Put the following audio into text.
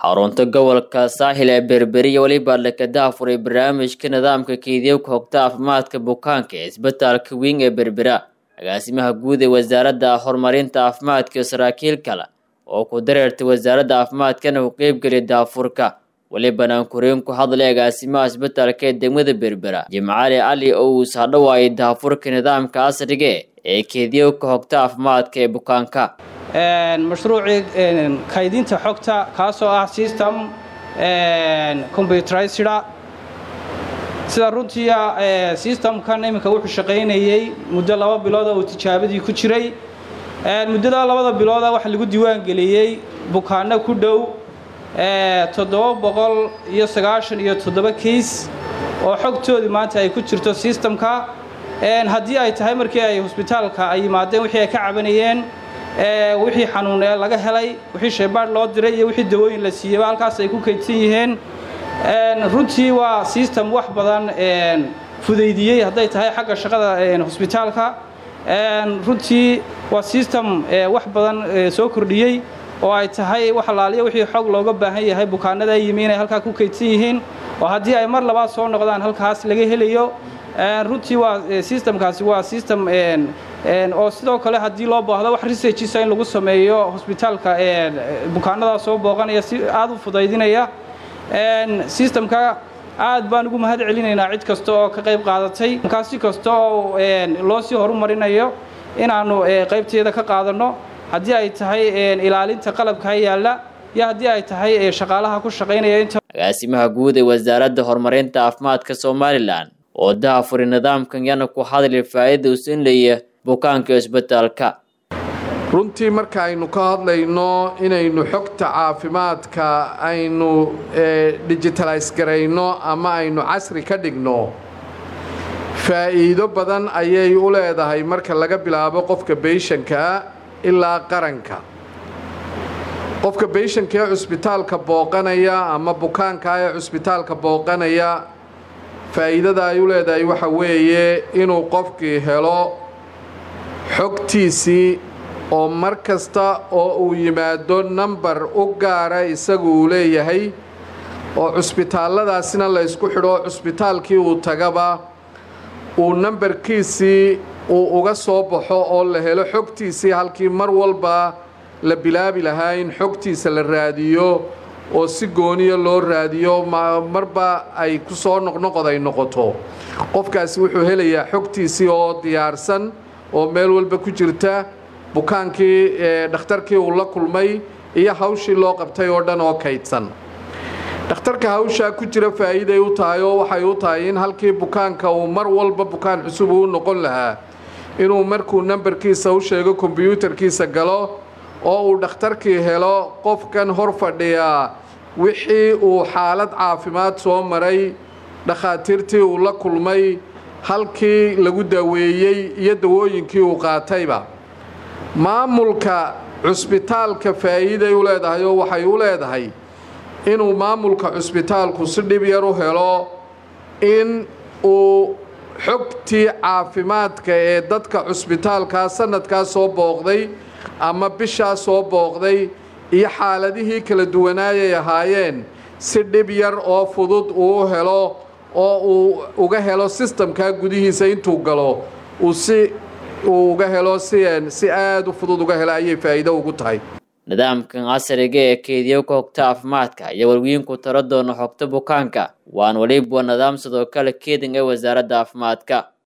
xarunta gobolka saaxil ee berberiya weliba lakadaha furay barnaamijka nidaamka keydiyowka hogta caafimaadka bukaanka ee isbitaalka weyn ee berbera agaasimaha guud ee wasaaradda horumarinta caafimaadka iyo saraakiil kale oo ku dareertay wasaaradda caafimaadkana u qeybgeliya daafurka welibana ankureen ku hadlay agaasimaha isbitaalka ee degmada berbera jimcaali cali oo uu saadhawaayay daafurka nidaamka casriga ee keediyowka hogta caafimaadka ee bukaanka mashruucii kaydinta xogta kaasoo ah system combuterized sida runtii systemkan iminka wuxuu shaqaynayey muddo laba bilooda uu tijaabadii ku jiray muddada labada bilooda waxaa lagu diiwaangeliyey bukaano ku dhow toddoba boqol iyo sagaashan iyo toddoba kiis oo xogtoodii maanta ay ku jirto systemka haddii ay tahay markii ay hosbitaalka ay yimaadeen wixii ay ka cabanayeen wixii xanuun ee laga helay wixii shaybaadh loo diray iyo wixii dawooyin la siiyeyba halkaas ay ku kaydsan yihiin runtii waa system wax badan fudaydiyey hadday tahay xagga shaqada hosbitaalka runtii waa system wax badan soo kordhiyey oo ay tahay wax alaaliya wixii xog looga baahan yahay bukaanada yimi inay halkaa ku kaydsan yihiin oo haddii ay mar labaad soo noqdaan halkaas laga helayo runtii waa systemkaasi waa system oo sidoo kale haddii loo baahdo wax researchisa in lagu sameeyo hosbitaalka bukaanadaa soo booqanaya si aada u fudaydinaya systemka aad baan ugu mahad celinaynaa cid kasta oo ka qayb qaadatay kaasi kasta oo loo sii horumarinayo inaannu qaybteeda ka qaadanno haddii ay tahay ilaalinta qalabka yaalla iyo haddii ay tahay shaqaalaha ku shaqaynaya inta agaasimaha guud ee wasaaradda horumarinta caafimaadka somalilan oo daafuri nidaamkan yana ku hadli faa'iida u siinlaya bukaanka isbitaalka runtii marka aynu ka hadlayno inaynu xogta caafimaadka aynu digitalays garayno ama aynu casri ka dhigno faa'iido badan ayay u leedahay marka laga bilaabo qofka beyshanka ilaa qaranka qofka beyshanka ee cusbitaalka booqanaya ama bukaanka ee cusbitaalka booqanaya faa'iidada ay u leedahay waxa weeye inuu qofkii helo xogtiisii oo mar kasta oo uu yimaado nambar u gaara isagu uu leeyahay oo cusbitaalladaasina la ysku xidho cusbitaalkii uu tagaba uu nambarkiisii uu uga soo baxo oo la helo xogtiisii halkii mar walba la bilaabi lahaa in xogtiisa la raadiyo oo si gooniya loo raadiyo marba ay ku soo noqnoqod ay noqoto qofkaasi wuxuu helayaa xogtiisii oo diyaarsan oo meel walba ku jirta bukaankii dhakhtarkii uu la kulmay iyo hawshii loo qabtay oo dhan oo kaydsan dhakhtarka hawshaa ku jira faa'iiday u tahay oo waxay u tahay in halkii bukaanka uu mar walba bukaan cusub uu noqon lahaa inuu markuu nambarkiisa u sheego kombyuutarkiisa galo oo uu dhakhtarkii helo qofkan hor fadhiyaa wixii uu xaalad caafimaad soo maray dhakhaatiirtii uu la kulmay halkii lagu daaweeyey iyo dawooyinkii uu qaatayba maamulka cusbitaalka faa'iiday u leedahay oo waxay u leedahay inuu maamulka cusbitaalku si dhib yar u helo in uu xogtii caafimaadka ee dadka cusbitaalkaa sanadkaa soo booqday ama bishaa soo booqday iyo xaaladihii kala duwanaayay ahaayeen si dhib yar oo fudud uu u helo oo uu uga helo sistamkaa gudihiisa intuu galo uu si uu uga helo si si aada u fudud uga helo ayay faa'iido ugu tahay nidaamkan casriga ee keediyowka hogta caafimaadka iyo warwiinku taro doona xogta bukaanka waan weliba nidaam sidoo kale keedin ee wasaaradda caafimaadka